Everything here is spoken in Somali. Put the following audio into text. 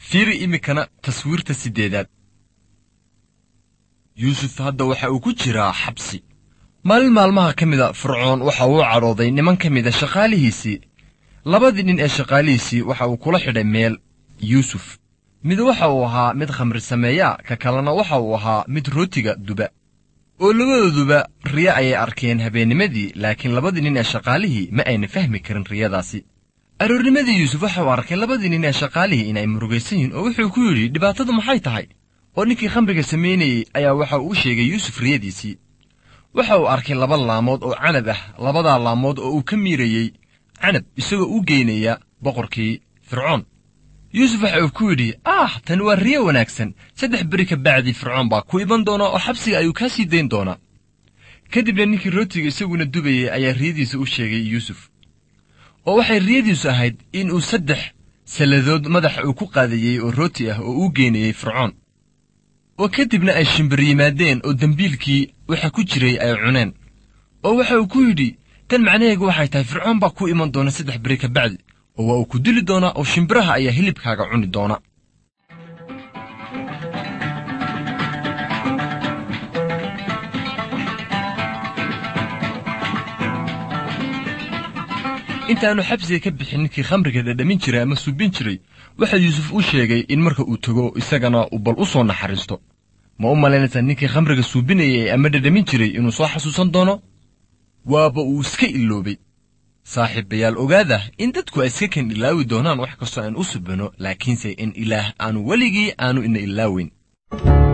fiiri iminkana taswiirta siddeedaad yuusuf hadda waxa uu ku jiraa xabsi maalin maalmaha ka mida fircoon waxa uu cadhooday niman ka mida shaqaalihiisii labadii nin ee shaqaalihiisii waxa uu kula xidhay meel yuusuf mid waxa uu ahaa mid khamri sameeya ka kalena waxa uu ahaa mid rootiga duba oo labadooduba riyo ayay arkeen habeennimadii laakiin labadii nin ee shaqaalihii ma ayna fahmi karin riyadaasi aroornimadii yuusuf waxa uu arkay labadii nin ee shaqaalihii inay murugaysan yihiin oo wuxuu ku yidhi dhibaatadu maxay tahay oo ninkii khamriga samaynayey ayaa waxa uu u sheegay yuusuf riyadiisii waxa uu arkay laba laamood oo canab ah labadaa laamood oo uu ka miirayey canab isagoo u geynaya boqorkii fircoon yuusuf waxa uu ku yidhi ah tani waa riyo wanaagsan saddex beri ka bacdii fircoon baa ku iman doona oo xabsiga ayuu kaa sii dayn doonaa kadibna ninkii rootiga isaguna dubayey ayaa riyadiisa u sheegay yuusuf oo waxay riyadiisu ahayd in uu saddex salladood madaxa uu ku qaadayey oo rooti ah oo uu geynayey fircoon oo kadibna ay shimbir yimaadeen oo dembiilkii waxa ku jiray ay cuneen oo waxa uu ku yidhi tan macnaheegu waxay tahay fircoon baa ku iman doona saddex beri ka bacdi oo waa uu ku dili doonaa oo shimbiraha ayaa hilibkaaga cuni doona intaannu xabsiga ka bixin ninkii khamriga dhadhamin jiray ama suubin jiray waxa yuusuf u sheegay in marka uu tego isagana uu bal u soo naxariisto ma u malaynaysaa ninkii khamriga suubinayay ama dhadhamin jiray inuu soo xasuusan doono waaba uu iska iloobay saaxiibayaal ogaada in dadku ay iska kan ilaawi doonaan wax kastoo aan u subano laakiinse in ilaah aanu weligii aanu ina ilaaweyn